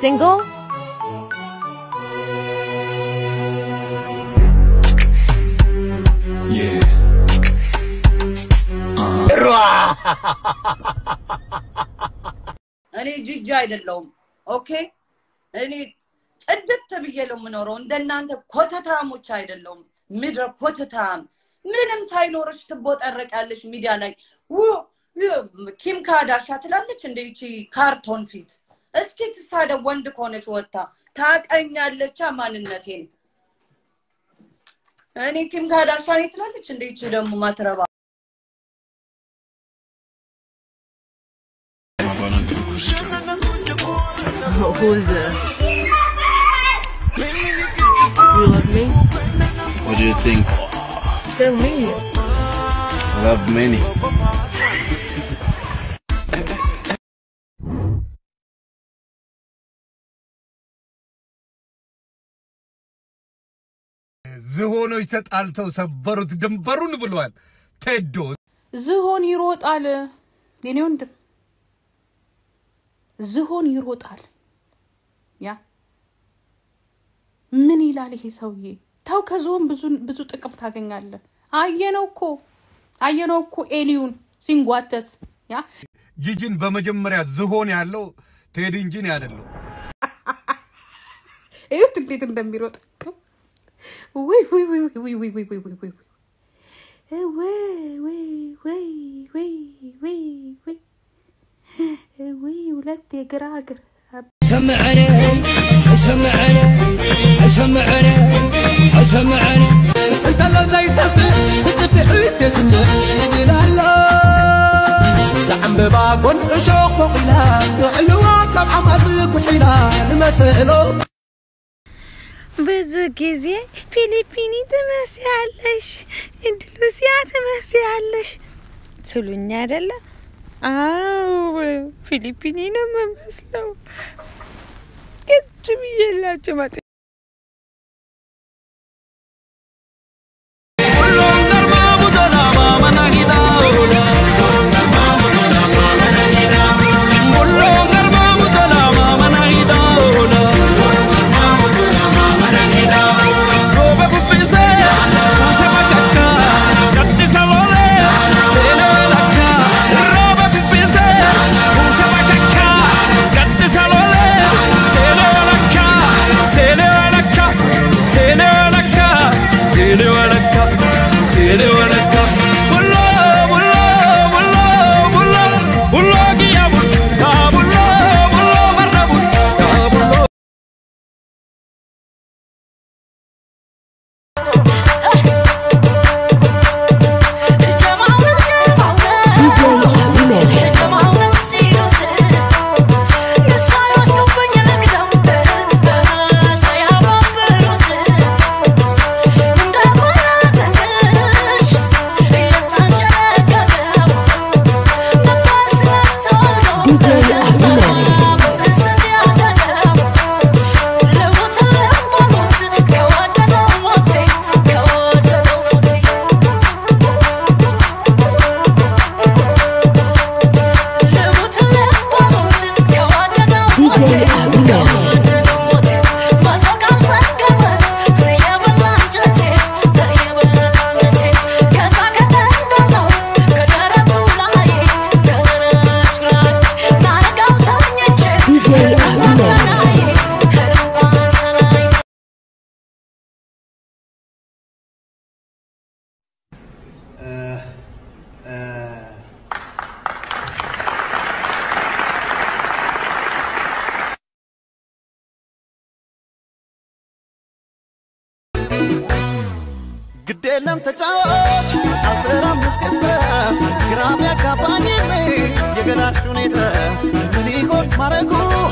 Single? Yeah. እኔ ጅጅ አይደለሁም። ኦኬ እኔ ጽድት ብዬ ነው የምኖረው። እንደናንተ ኮተታሞች አይደለሁም። ምድረ ኮተታም ምንም ሳይኖርሽ ትቦጠረቂያለሽ ሚዲያ ላይ ው ኪም ካዳሻ ትላለች እንደ ይቺ ካርቶን ፊት። እስኪ ትሳደብ ወንድ ከሆነች ወጥታ ታቀኛለቻ ማንነቴን። እኔ ኪም ካዳሻ ነኝ ትላለች እንደ ይቺ ደግሞ ማትረባ Who's uh, You love me? What do you think? Tell me. I love many. ዝሆኖች ተጣልተው ሰበሩት ድንበሩን ብሏል ቴዶ። ዝሆን ይሮጣል። የኔ ወንድም ዝሆን ይሮጣል። ያ ምን ይላል ይሄ ሰውዬ? ተው ከዝሆን ብዙ ብዙ ጥቅም ታገኛለህ። አየነው እኮ አየነው እኮ ኤሊዩን ሲንጓተት ያ ጂጂን በመጀመሪያ ዝሆን ያለው ቴዲ እንጂ እኔ አይደለሁ። እዩት እንዴት እንደሚሮጥ ውይ ውይ ውይ ውይ ውይ ውይ ውይ ውይ ውይ ውይ ውይ ውይ ውይ ውይ ውይ ውይ ሁለት የግራ እግር سمعني سمعني سمعني سمعني انت لا زي سبع بتبعد تسمع بلالا زعم بباقون اشوق وقيلا علوا كم عمرك وحيلا المسئلو ብዙ ጊዜ ፊሊፒኒ ትመስያለሽ፣ እንድሉሲያ ትመስያለሽ ትሉኝ አይደለ? አዎ ፊሊፒኒ ነው የምመስለው። ቅጭ ብዬላቸው መጥ ግዴለም ተጫዋች አልፈራም እስክስታ ግራም ያጋባኝም የገላሽ ሁኔታ ምን ይሆን ማረጉ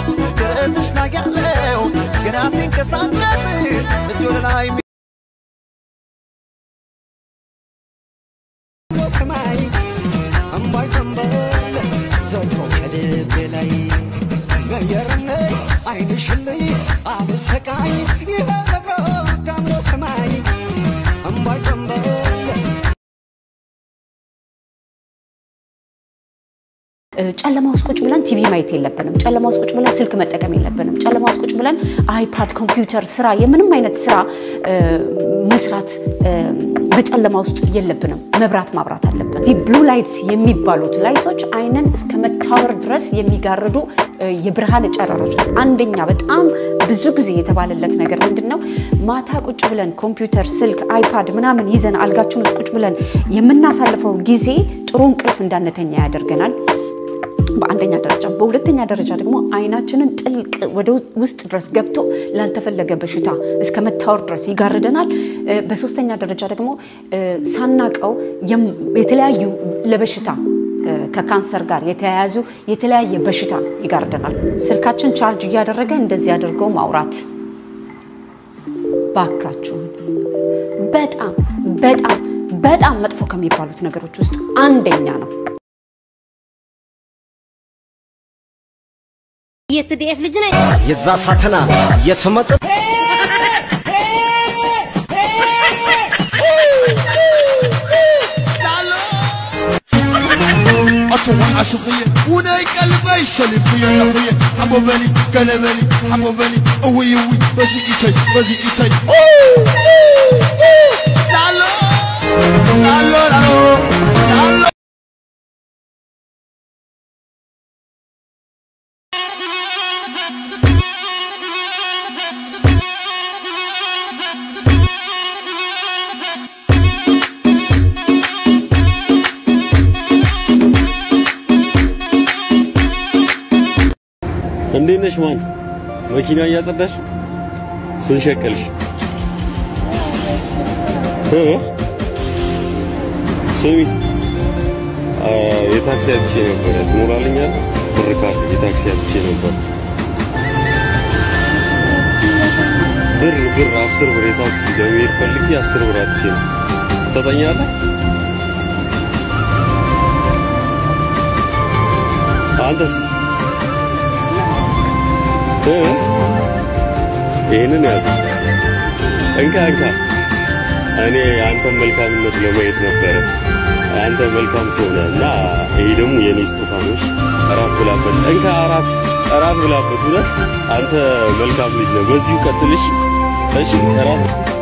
ደረትሽ ላይ ያለው ገና ሲንቀሳቀስ እጅ ወደ ላይ ሰማይ እምባይ ዘንበል ዘልቆ ከልቤ ላይ ገየርነይ አይንሽልይ አብሰቃይ ይኸ ነገር ዳምሎ ሰማይ እምባይ ዘንበል ጨለማ ውስጥ ቁጭ ብለን ቲቪ ማየት የለብንም። ጨለማ ውስጥ ቁጭ ብለን ስልክ መጠቀም የለብንም። ጨለማ ውስጥ ቁጭ ብለን አይፓድ፣ ኮምፒውተር፣ ስራ የምንም አይነት ስራ እ፣ መስራት እ፣ በጨለማ ውስጥ የለብንም። መብራት ማብራት አለብን። እዚህ ብሉ ላይትስ የሚባሉት ላይቶች አይንን እስከ መታወር ድረስ የሚጋርዱ እ፣ የብርሃን ጨረሮች ናቸው። አንደኛ በጣም ብዙ ጊዜ የተባለለት ነገር ምንድን ነው? ማታ ቁጭ ብለን ኮምፒውተር፣ ስልክ፣ አይፓድ ምናምን ይዘን አልጋችን ውስጥ ቁጭ ብለን የምናሳልፈው ጊዜ ጥሩ እንቅልፍ እንዳንተኛ ያደርገናል። በአንደኛ ደረጃ። በሁለተኛ ደረጃ ደግሞ አይናችንን ጥልቅ ወደ ውስጥ ድረስ ገብቶ ላልተፈለገ በሽታ እስከ መታወር ድረስ ይጋርደናል። እ፣ በሶስተኛ ደረጃ ደግሞ እ፣ ሳናቀው የም- የተለያዩ ለበሽታ እ፣ ከካንሰር ጋር የተያያዙ የተለያየ በሽታ ይጋርደናል። ስልካችን ቻርጅ እያደረገ እንደዚህ አድርገው ማውራት ባካችሁን በጣም በጣም በጣም መጥፎ ከሚባሉት ነገሮች ውስጥ አንደኛ ነው። የትዲኤፍ ልጅ ነኝ። የዛ ሳተና የስመጥ أطوى عشقية وناي قلبي سلب يا أخويا حبو بني قلبني حبو بني أوي أوي بزي إيتي بزي إيتي أوه أوه أوه لالو لالو لالو لالو እንዴት ነሽ ማን? መኪና እያጸዳሽ ስንት ሸቀልሽ? እ? ስሚ አ፣ የታክሲ አጥቼ ነበረ ትኖራልኛለህ? ብር ካለ የታክሲ አጥቼ ነበር። ብር ብር አስር ብር የታክሲ ለመሄድ ፈልጌ አስር ብር አጥቼ ነው። ትሰጠኛለህ? አንተስ እ? ይህንን ያዝ። እንካ እንካ። እኔ የአንተን መልካምነት ለማየት ነበረ። አንተ መልካም ሰው ነህ እና ይሄ ደግሞ የኔ ስጦታ ነው። እሺ? እራት ብላበት። እንካ እራት እራት ብላበት። እውነት አንተ መልካም ልጅ ነህ። በዚሁ ቀጥልሽ። እሺ እራት